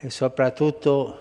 e soprattutto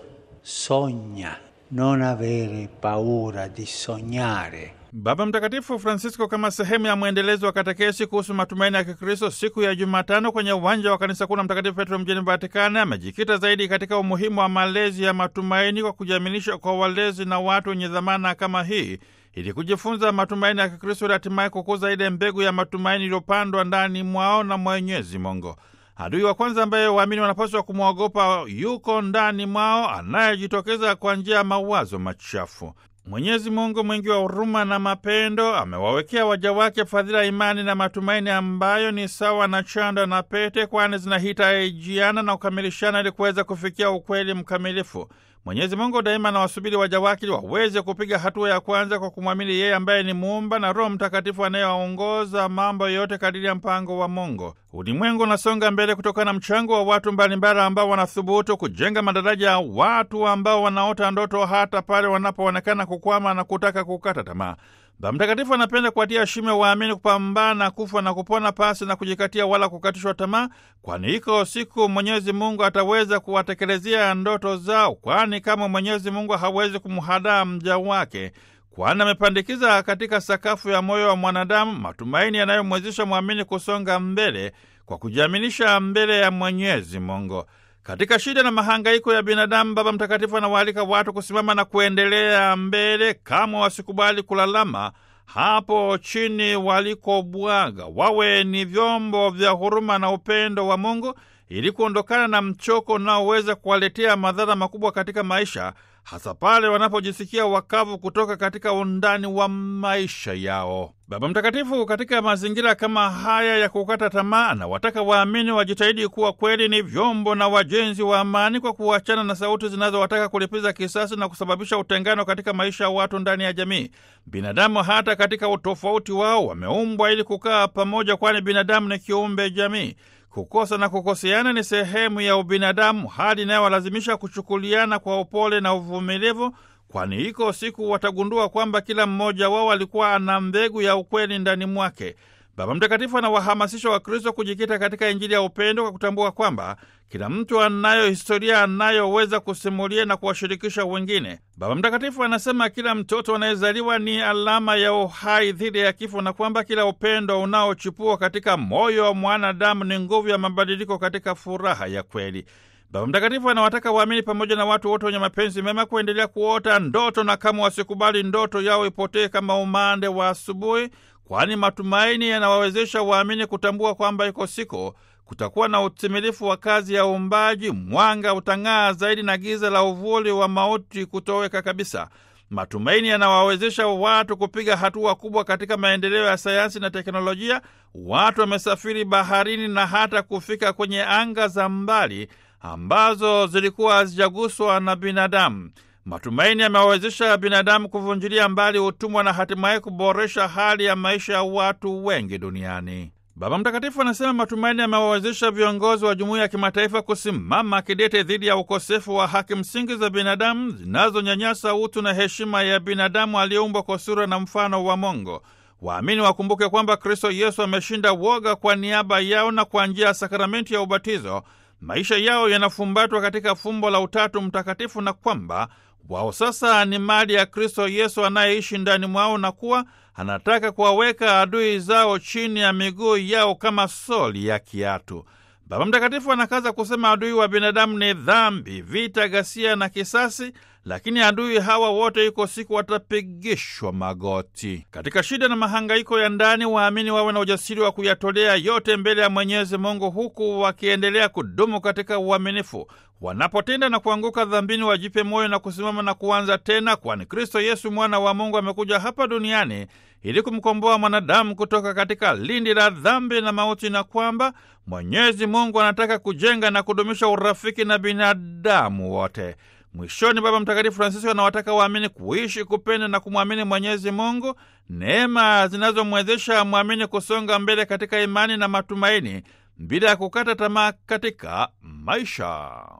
sogna, non avere paura di sognare. Baba Mtakatifu Francisco, kama sehemu ya mwendelezo wa katekesi kuhusu matumaini ya Kikristo, siku ya Jumatano kwenye uwanja wa kanisa kuu la Mtakatifu Petro mjini Vatikani, amejikita zaidi katika umuhimu wa malezi ya matumaini kwa kujiaminisha kwa walezi na watu wenye dhamana kama hii, ili kujifunza matumaini ya Kikristo ili hatimaye kukuza ile mbegu ya matumaini iliyopandwa ndani mwao na Mwenyezi Mungu. Adui wa kwanza ambaye waamini wanapaswa kumwogopa yuko ndani mwao, anayejitokeza kwa njia ya mawazo machafu. Mwenyezi Mungu mwingi wa huruma na mapendo amewawekea waja wake fadhila, imani na matumaini ambayo ni sawa na chanda na pete, kwani zinahitajiana na kukamilishana ili kuweza kufikia ukweli mkamilifu. Mwenyezi Mungu daima anawasubiri waja wake ili waweze kupiga hatua ya kwanza kwa kumwamini yeye ambaye ni Muumba na Roho Mtakatifu anayewaongoza mambo yote kadiri ya mpango wa Mungu. Ulimwengu unasonga mbele kutokana na mchango wa watu mbalimbali ambao wanathubutu kujenga madaraja ya watu ambao wanaota ndoto hata pale wanapoonekana kukwama na kutaka kukata tamaa. Baba Mtakatifu anapenda kuwatia shime waamini kupambana kufa na kupona pasi na kujikatia wala kukatishwa tamaa, kwani iko siku Mwenyezi Mungu ataweza kuwatekelezea ndoto zao, kwani kama Mwenyezi Mungu hawezi kumhadaa mja wake, kwani amepandikiza katika sakafu ya moyo wa mwanadamu matumaini yanayomwezesha mwamini kusonga mbele kwa kujiaminisha mbele ya Mwenyezi Mungu. Katika shida na mahangaiko ya binadamu, Baba Mtakatifu anawaalika watu kusimama na kuendelea mbele, kama wasikubali kulalama hapo chini walikobwaga. Wawe ni vyombo vya huruma na upendo wa Mungu ili kuondokana na mchoko unaoweza kuwaletea madhara makubwa katika maisha, hasa pale wanapojisikia wakavu kutoka katika undani wa maisha yao. Baba Mtakatifu katika mazingira kama haya ya kukata tamaa, anawataka waamini wajitahidi kuwa kweli ni vyombo na wajenzi wa amani kwa kuachana na sauti zinazowataka kulipiza kisasi na kusababisha utengano katika maisha ya watu ndani ya jamii. Binadamu hata katika utofauti wao wameumbwa ili kukaa pamoja, kwani binadamu ni kiumbe jamii. Kukosa na kukoseana ni sehemu ya ubinadamu, hali inayowalazimisha kuchukuliana kwa upole na uvumilivu, kwani iko siku watagundua kwamba kila mmoja wao alikuwa ana mbegu ya ukweli ndani mwake. Baba Mtakatifu anawahamasisha Wakristo kujikita katika Injili ya upendo kwa kutambua kwamba kila mtu anayo historia anayoweza kusimulia na kuwashirikisha wengine. Baba Mtakatifu anasema kila mtoto anayezaliwa ni alama ya uhai dhidi ya kifo, na kwamba kila upendo unaochipua katika moyo wa mwanadamu ni nguvu ya mabadiliko katika furaha ya kweli. Baba Mtakatifu anawataka waamini pamoja na watu wote wenye mapenzi mema kuendelea kuota ndoto na kama wasikubali ndoto yao ipotee kama umande wa asubuhi, kwani matumaini yanawawezesha waamini kutambua kwamba iko siku kutakuwa na utimilifu wa kazi ya uumbaji, mwanga utang'aa zaidi na giza la uvuli wa mauti kutoweka kabisa. Matumaini yanawawezesha watu kupiga hatua kubwa katika maendeleo ya sayansi na teknolojia. Watu wamesafiri baharini na hata kufika kwenye anga za mbali ambazo zilikuwa hazijaguswa na binadamu. Matumaini yamewawezesha binadamu kuvunjilia mbali utumwa na hatimaye kuboresha hali ya maisha ya watu wengi duniani. Baba Mtakatifu anasema matumaini yamewawezesha viongozi wa jumuiya ya kimataifa kusimama kidete dhidi ya ukosefu wa haki msingi za binadamu zinazonyanyasa utu na heshima ya binadamu aliyeumbwa kwa sura na mfano wa Mungu. Waamini wakumbuke kwamba Kristo Yesu ameshinda woga kwa niaba yao, na kwa njia ya sakramenti ya ubatizo maisha yao yanafumbatwa katika fumbo la Utatu Mtakatifu, na kwamba wao sasa ni mali ya Kristo Yesu anayeishi ndani mwao, na kuwa anataka kuwaweka adui zao chini ya miguu yao kama soli ya kiatu. Baba Mtakatifu anakaza kusema adui wa binadamu ni dhambi, vita, ghasia na kisasi, lakini adui hawa wote iko siku watapigishwa magoti. Katika shida na mahangaiko ya ndani, waamini wawe na ujasiri wa kuyatolea yote mbele ya Mwenyezi Mungu, huku wakiendelea kudumu katika uaminifu. Wanapotenda na kuanguka dhambini, wajipe moyo na kusimama na kuanza tena, kwani Kristo Yesu mwana wa Mungu amekuja hapa duniani ili kumkomboa mwanadamu kutoka katika lindi la dhambi na mauti, na kwamba Mwenyezi Mungu anataka kujenga na kudumisha urafiki na binadamu wote. Mwishoni, Baba Mtakatifu Francisco anawataka waamini kuishi, kupenda na kumwamini Mwenyezi Mungu, neema zinazomwezesha mwamini kusonga mbele katika imani na matumaini bila ya kukata tamaa katika maisha.